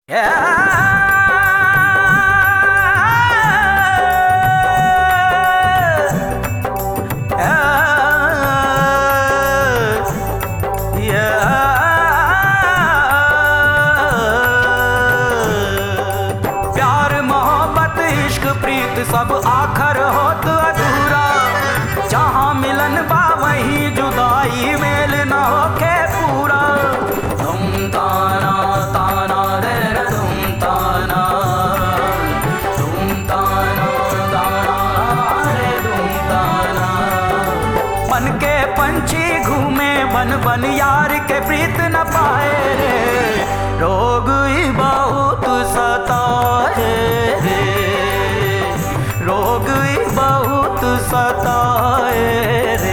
प्यार मोहब्बत इश्क प्रीत सब आखर होत अधूरा जहाँ मिलन बा वहीं जुदाई मेल न होके पूरा तुम ताना ताना रे रे तुम ताना तुम ताना ताना रे तुम ताना बन के पंछी घूमे बन बन यार के प्रीत न पाए रे रोग ही बहुत सताए रे रोग ही बहुत सताए रे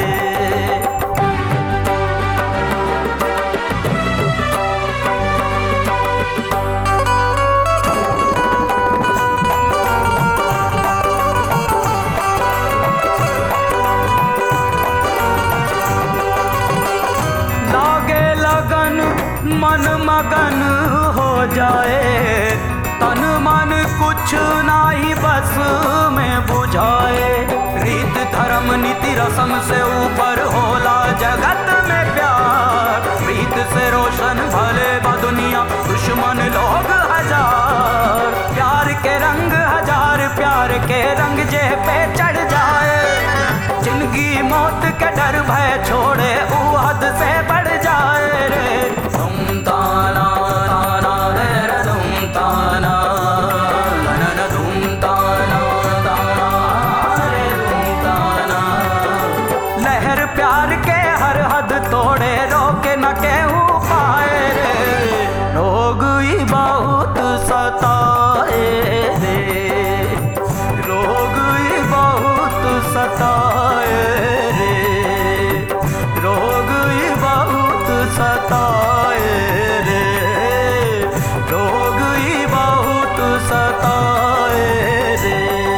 लागे लगन मन मगन हो जाए तन मन कुछ नाही बस में बुझाए रीत धर्म नीति रसम से ऊपर होला जगत में प्यार रीत से रोशन भले बा दुनिया दुश्मन लोग हजार प्यार के रंग हजार प्यार के रंग जे पे चढ़ जाए जिंदगी मौत के डर भय छोड़े ऊ हद से बढ़ जाए रे तुम ताना ताना रे रे तुम ताना ननन तुम ताना ताना रे तुम ताना लहर प्यार के हर हद तोड़े रोके न केहू पाए रे लोग ही बहुत सताए रे रोग ही बहुत सताए रे रोग ही बहुत सताए रे रोग ही बहुत सताए रे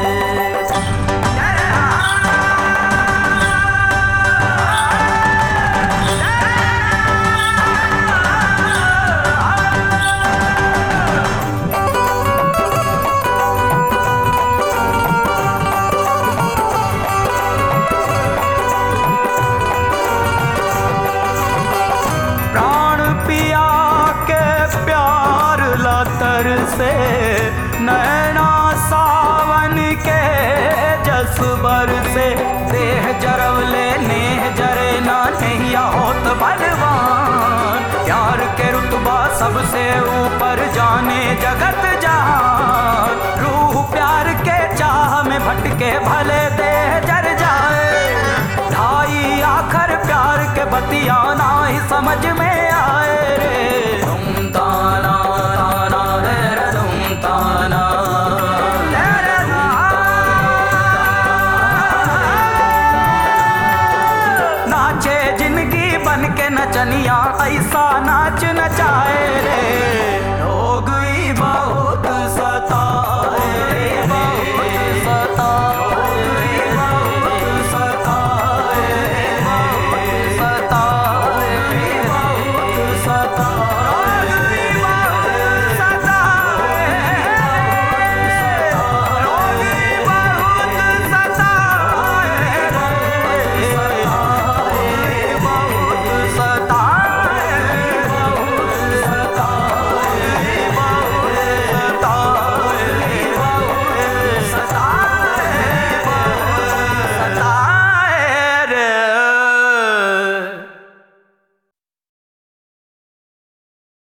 प्राण पिया के प्यार लतर से नैना सावन के जसबर से देह जरवले नेह जरे ना नैया होत बलवान प्यार के रुतबा सबसे ऊपर जाने जगत जहान रूह प्यार के चाह में भटके भले देह जर जाए ढाई आखर प्यार के बतिया ना ही समझ में